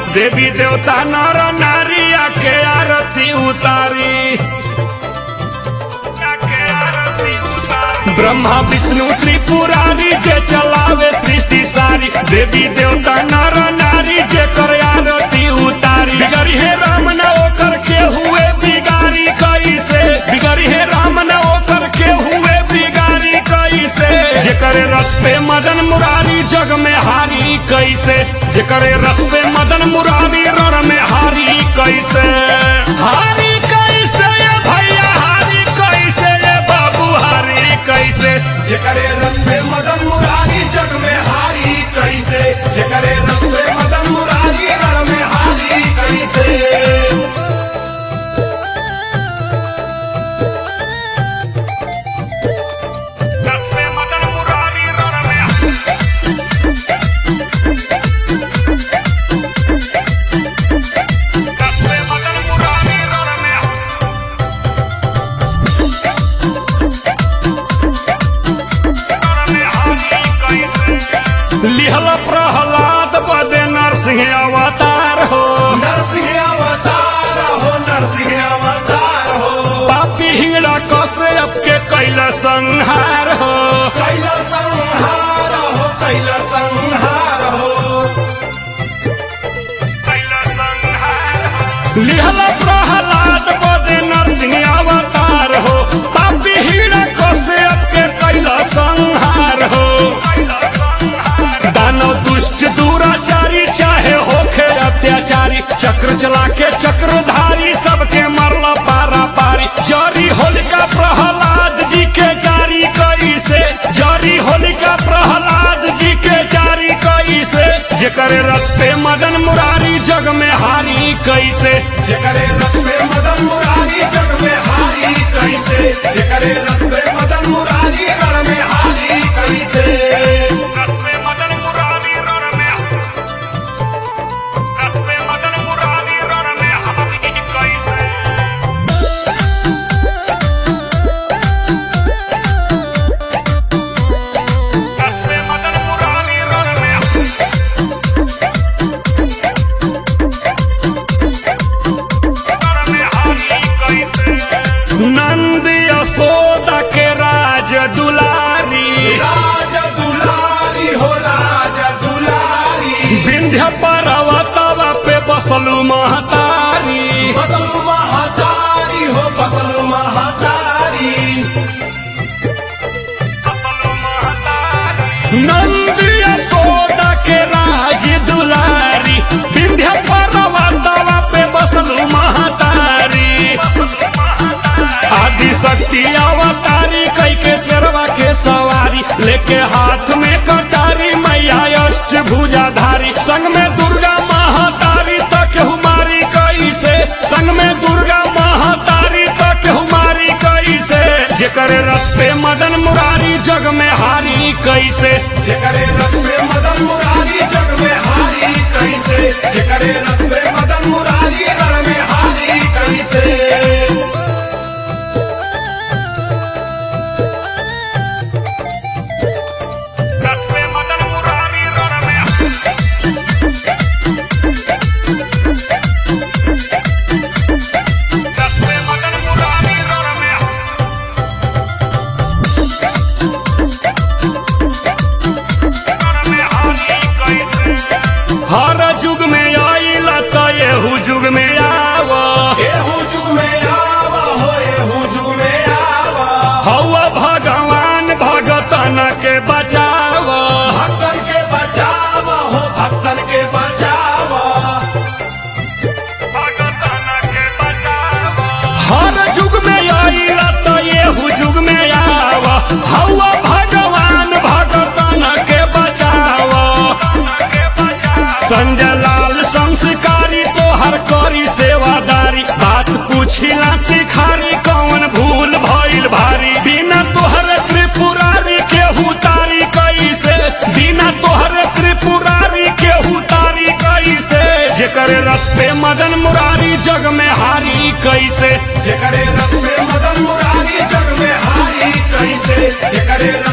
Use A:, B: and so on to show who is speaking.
A: देवी देवता नर नारिया के आरती उतारी ब्रह्मा विष्णु त्रिपुरारी जे चलावे सृष्टि सारी देवी देवता नर नारी जे कर आरती उतारी बिगड़ी है राम न ओकर के हुए बिगाड़ी कैसे बिगड़ी है राम न ओकर के हुए बिगाड़ी कैसे जे करे रथ पे मदन मुरारी जग में हारी कैसे जे करे रथ पे मदन मुरारी रण में हारी कैसे हारी कैसे ये भैया हारी कैसे ये बाबू हारी कैसे
B: जेकरे रथ पे मदन मुरारी जग में हारी कैसे जेकरे रथ पे मदन मुरारी रण में हारी कैसे
A: रथ पे मदन मुरारी रण में रथ पे मदन मुरारी रण में लिहल प्रहलाद बदे नरसिंह अवतार हो
B: नरसिंह अवतार हो नरसिंह अवतार हो
A: पापी हिंगड़ा कसे के कैल संहार हो
B: कैला संहार हो कैला संहार हो
A: लिहल प्रहलाद बदे नरसिंह अवतार हो पापी हिंगड़ा कसे के कैल संहार हो दानव दुष्ट दुराचारी चाहे होखे अत्याचारी चक्र चला के चक्रधारी सबके मरला पारा पारी जारी होलिका प्रहलाद जी के जारी कैसे जारी होलिका प्रहलाद जी के जारी कैसे जेकर रथ पे मदन मुरारी जग में हारी कैसे
B: जेकरे रथ पे मदन मुरारी जग में हारी कैसे जेकरे रथ पे मदन मुरारी रण में हारी कैसे
A: रथ पे मदन मुरारी रण में रथ पे मदन मुरारी रण में हारी कैसे रथ पे मदन मुरारी रण में नंद यशोदा के राज दुलारी
B: राज दुलारी हो राज दुलारी
A: विंध्य पर्वतवा पे बसलू महतारी
B: फसलु महातारी हो फसलु महातारी
A: नंद यशोदा के राज दुलारी विंध्य पर्वतवा पे बसलू महतारी आदि शक्ति अवतारी कई के शेरवा के सवारी लेके हाथ में कटारी मैया अष्ट भुजाधारी संग में दुर्गा महातारी तक हुमारी कैसे संग में दुर्गा महातारी तक हुमारी कैसे जेकर रथ पे मदन मुरारी जग में हारी कैसे
B: जेकरे रथ पे मदन मुरारी जग में हारी कैसे जेकरे रथ पे मदन मुरारी रण में हारी कैसे
A: रथ पे मदन मुरारी रण में रथ पे मदन मुरारी रण में हर जुग में आइला त एहू जुग में आव
B: एहू जुग में आवा हो एहू जुग में आवा
A: हवा भगवान भगतन के बचाव
B: भक्तन के बचावा हो भक्तन के बचावा
A: हर जुग में आइला त एहू जुग में आव हवा भगवान भगतन के बचाव संजय लाल संस्कारी तोहर करी सेवादारी बात पूछिला तिखारी कौन भूल भइल भारी बिना तोहर त्रिपुरारी के हुतारी कैसे बिना तोहर त्रिपुरारी के हुतारी कैसे जेकर रथ पे मदन मुरारी जग में हारी कैसे
B: जेकरे रथ पे मदन मुरारी जग में हारी कैसे जेकरे